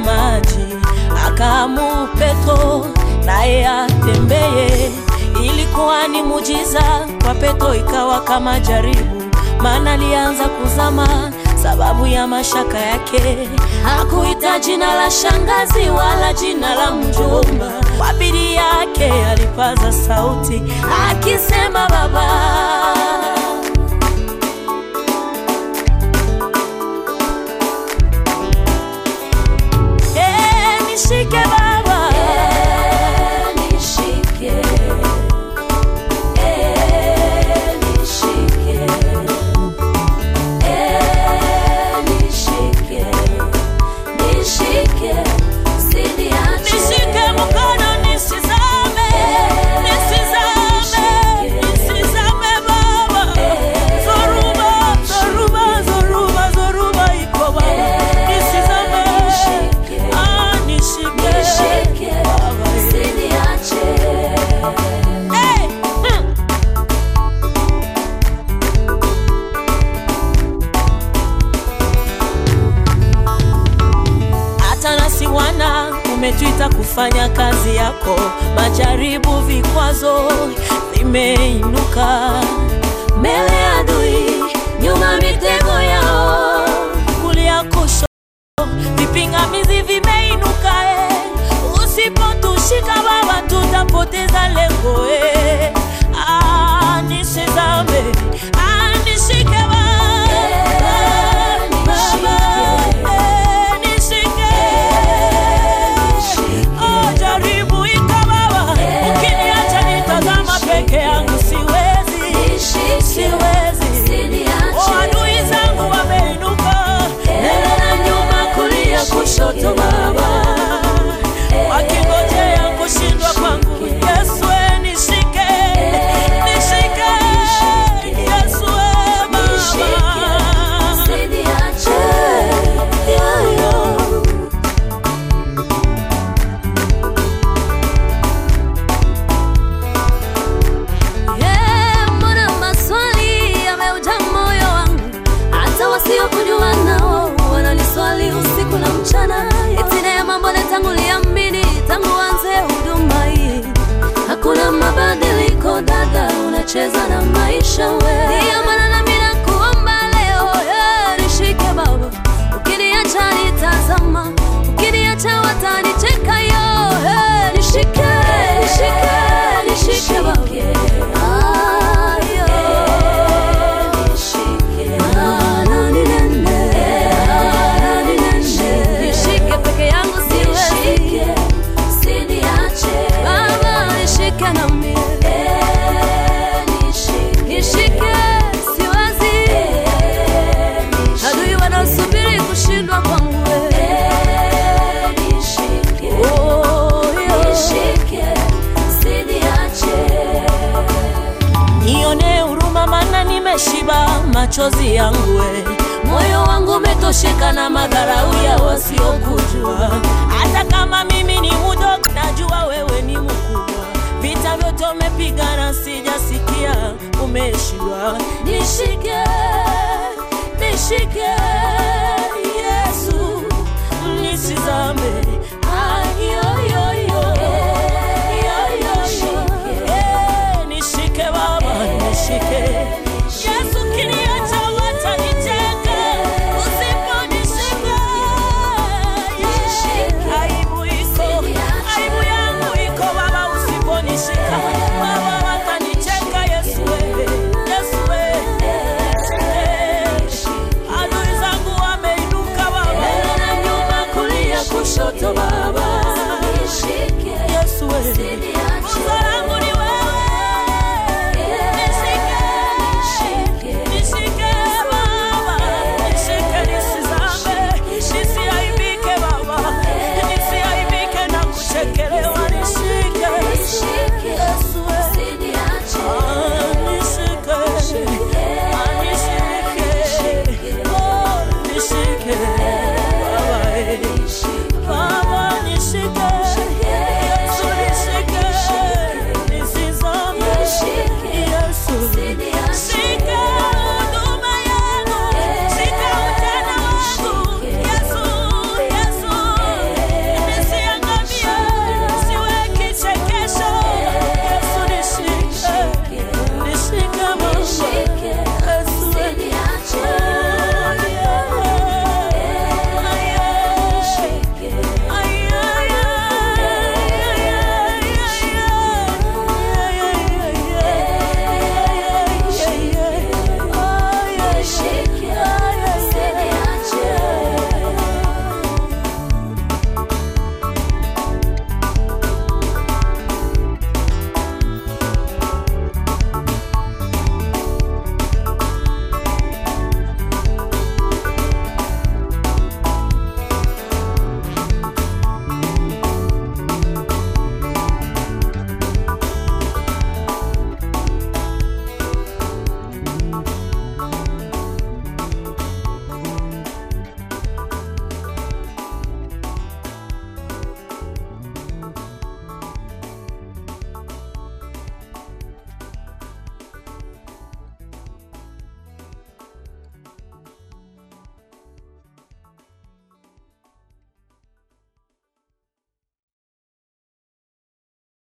maji, akaamuru Petro naye atembeye. Ilikuwa ni mujiza kwa Petro, ikawa kama jaribu, maana alianza kuzama sababu ya mashaka yake. Hakuita jina la shangazi wala jina la mjomba, kwa bidii yake alipaza sauti akisema, Baba Eh, nishike Baba, Nishike, eh, nishike, eh, nishike, nishike, usiniache. nishike mkono nisizame, nisizame, nisizame Baba. Zoruba, zoruba, zoruba, zoruba iko Baba, nisizame. Ah, nishike Nishike, Baba. usiniache. Eh, hmm. hata nasi wana umetuita kufanya kazi yako, majaribu, vikwazo vimeinuka mbele ya adui, nyuma mitego yao, kulia kushoto, vipingamizi vimeinuka. Eh, usipotushika Baba, tutapoteza lengo. Eh, ah, nisizame, ah, nishike Baba, Baba, eh, nishike Oh, jaribu iko Baba, ukiniacha nitazama peke yangu, siwezi, siwezi. Oh, adui zangu wameinuka mbele na nyuma, kulia kushoto, Baba, wakingojea kushindwa kwangu. Yesu, eh, nishike, nishike, Yesu, eh, Baba. Yeah, yeah. Yeah, mbona maswali yameuja moyo wangu, hata wasiokujua nao wananiswali usiku na mchana, eti neema mbona tangu liamini, tangu anze huduma hii hakuna mabadiliko, dada, unacheza na maisha we. Ndiyo maana nami nakuomba leo, yeah, nishike Baba, ukiniacha nitazama, ukiniacha watanicheka yo, yeah, nishike, nishike, nishike Baba. Ah, yo. Ah, nani nene, ah, nani nene. Nishike peke yangu siwezi. Baba, nishike na mie. Nishike, siwezi. Adui wanasubiri kushindwa kwangu we. Oh, yo. Nione huruma maana nimeshiba machozi yangu we. Moyo wangu umetosheka na madharau ya wasiokujua. Hata kama mimi ni mdogo, najua wewe ni mkubwa. Vita vyote umepigana, sijasikia umeshindwa. Nishike, nishike Yesu, nisizame. Ah, yo, yo, yo. Yo, yo, yo. Eh, nishike Baba, nishike Yesu, kiniacha watanicheka, usiponishika yeah. Aibu iko, aibu yangu iko Baba, usiponishika Baba, watanicheka Yesu, wewe, Yesu wewe. Eh, adui zangu wameinuka Baba, mbele na nyuma, kulia kushoto Baba, Yesu wewe